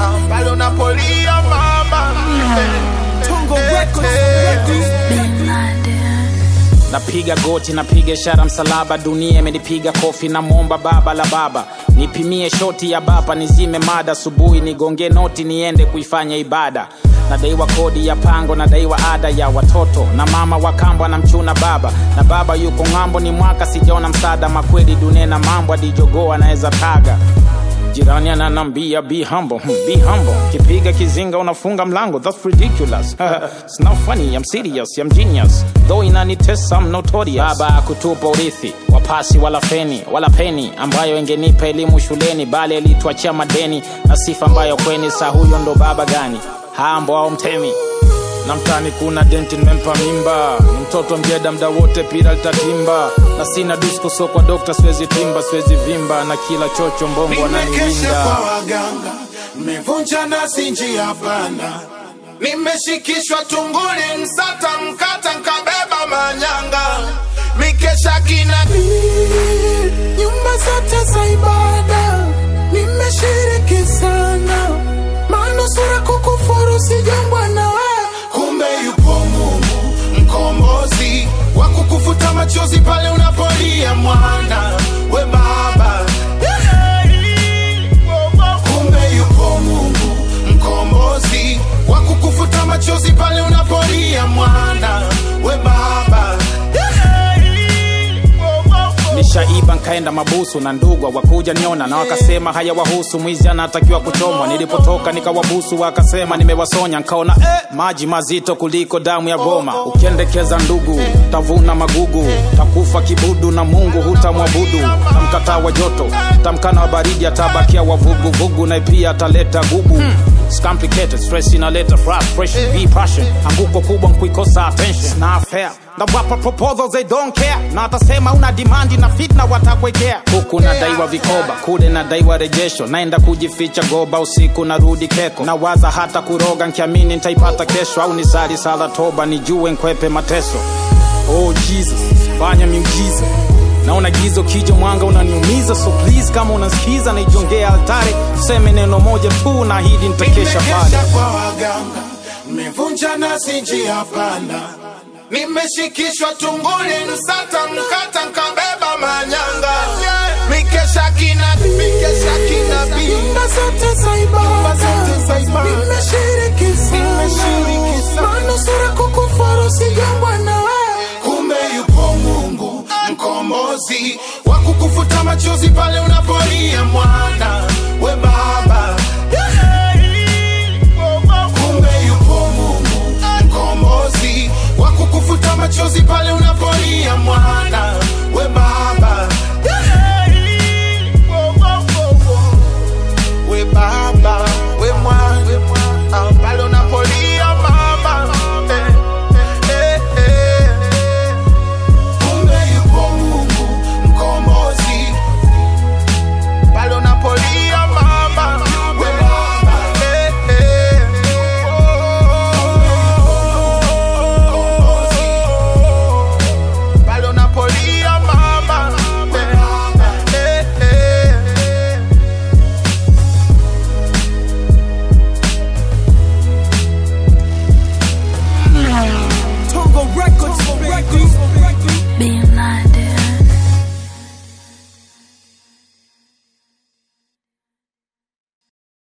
Ah, pale unapolia mama Tongo Records, Bin Laden. napiga goti napiga ishara msalaba dunia imenipiga kofi na mwomba baba la baba nipimie shoti ya bapa nizime mada asubuhi nigonge noti niende kuifanya ibada nadaiwa kodi ya pango nadaiwa ada ya watoto na mama wa kambo anamchuna baba na baba yuko ng'ambo ni mwaka sijaona msaada makweli dunia na mambo adijogoo anaweza taga jirani ananambia be humble hmm, be humble kipiga kizinga unafunga mlango that's ridiculous it's not funny i'm serious i'm genius though inanitesa i'm notorious baba kutupa urithi wapasi wala feni wala peni ambayo ingenipa elimu shuleni bali alituachia madeni na sifa ambayo kweni saa huyo ndo baba gani hambo au mtemi na mtani kuna denti nimempa mimba ni mtoto mjeda mda wote pira litatimba na sina disko so kwa dokta siwezi timba siwezi vimba na kila chocho mbongo nimekesha ananiwinda kwa waganga nimevunja nasi njia panda nimeshikishwa tunguli msata mkata nkabeba manyanga mikesha kina nyumba zote za ibada nimeshiriki sana, manusura kukufuru sijambwa na wewe kumbe yupo mungu mkombozi wa kukufuta machozi pale unapolia mwana we baba kumbe yupo mungu mkombozi wa kukufuta machozi pale unapolia mwana we baba nishaiba nkaenda mabusu na ndugwa wakuja niona na wakasema haya wahusu mwizi anatakiwa kuchomwa nilipotoka nikawabusu wakasema nimewasonya nkaona eh, maji mazito kuliko damu ya goma ukiendekeza ndugu tavuna magugu takufa kibudu na mungu hutamwabudu tamkataa wa joto tamkana wa baridi atabakia wavuguvugu na pia ataleta gugu It's complicated, stress inaleta frustration, be passion. Anguko kubwa nkuikosa attention. It's not fair. Na wapa proposals they don't care. Na atasema una demand na fitna watakwekea. Huku nadaiwa vikoba, kule nadaiwa rejesho. Naenda kujificha goba usiku narudi keko. Nawaza hata kuroga nkiamini nitaipata kesho au nisali sala toba nijue nkwepe mateso. Oh Jesus, fanya miujiza naona gizo kija mwanga unaniumiza so please kama unasikiza naijongea altare tuseme neno moja tu na hili nitakesha pale nimekesha kwa waganga nimevunja nasi njia panda nimeshikishwa tunguli msata mkata nkabeba manyanga mikesha kina mikesha kinabii nyumba zote za Nyumba zote za ibada ibada. nimeshiriki Nimeshiriki sana, sana. manusura kukufuru sijambwa na wewe kumbe yupo mungu mkombozi wa kukufuta machozi pale unapolia mwana we baba kumbe yupo mungu mkombozi wa kukufuta machozi pale unapolia mwana we baba we baba we mwana ah, pale unapolia mama eh, eh, eh, eh. kumbe yupo mungu mkombozi pale unapolia mama we baba eh, eh. pale unapolia mama eh, eh, eh. Tongo Records, Records.